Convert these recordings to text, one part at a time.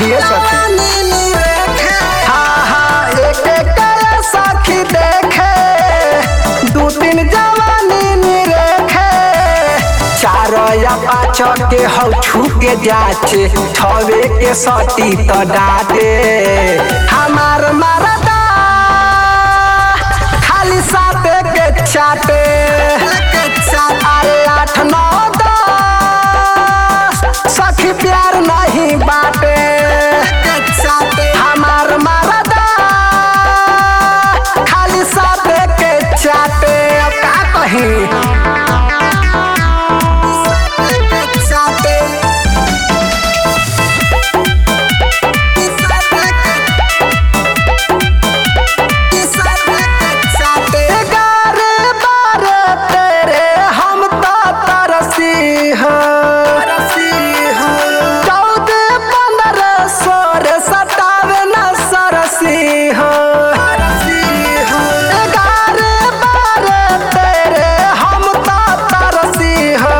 कहिए सखी हाँ हाँ एक एक करे सखी देखे दू तीन जवानी निरेखे चार या पाँच के हौ छू के जाचे छवे के सटी त डाटे हमार मरदा खाली साते के चाटे अरे आठ नौ दस सखी प्यार नहीं बाटे हमार मरदा खाली साते के चाटे अब का कहीं ग्यारह बारह तेरे हम तो तरसी हो चौदह पंद्रह सोलह सतावे न सरसी हो ग्यारह बारह तेरे हम तो तरसी हो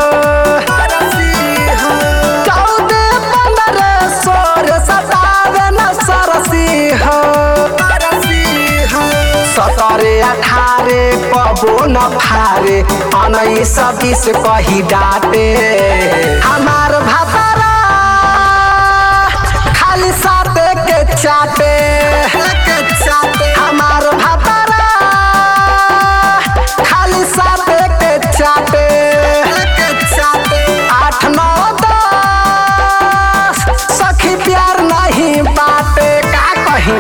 चौदह पंद्रह सोलह सतावे न सरसी हो सतरे अठारे कबो न फारे उन्नीस बीस कही डाटे हमार भातारा खाली साते के चाटे हमार भातारा खाली साते के चाटे आठ नौ दस सखी प्यार नहीं बाटे का कहीं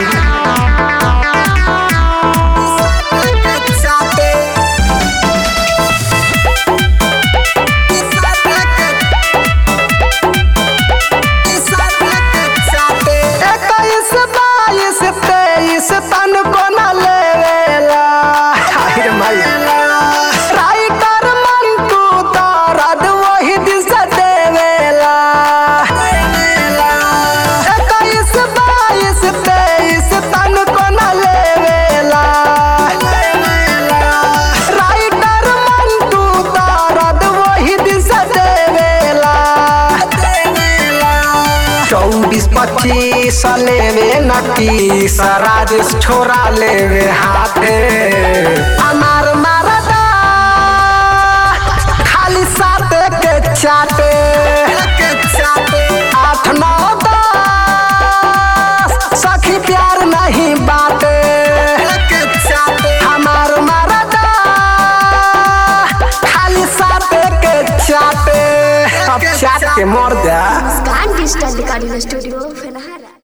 इक्कीस बाईस तेईस तन को न लेवेला हाय मैया राइटर मंटू दर्द वही दिन से देवेला इक्कीस बाईस तेईस तन को न लेवेला राइटर मंटू दर्द वही दिन से देवेला चौबीस पच्चीस लेवे नतीस राजेश छोरा लेवे हाथे हमार मारदा खाली साते के चाटे आठ नौ दस सखी प्यार नहीं बाटे हमार मारदा खाली साते के चाटे अब चाट के मर जा मुस्कान डिजिटल रिकॉर्डिंग स्टूडियो फेनहार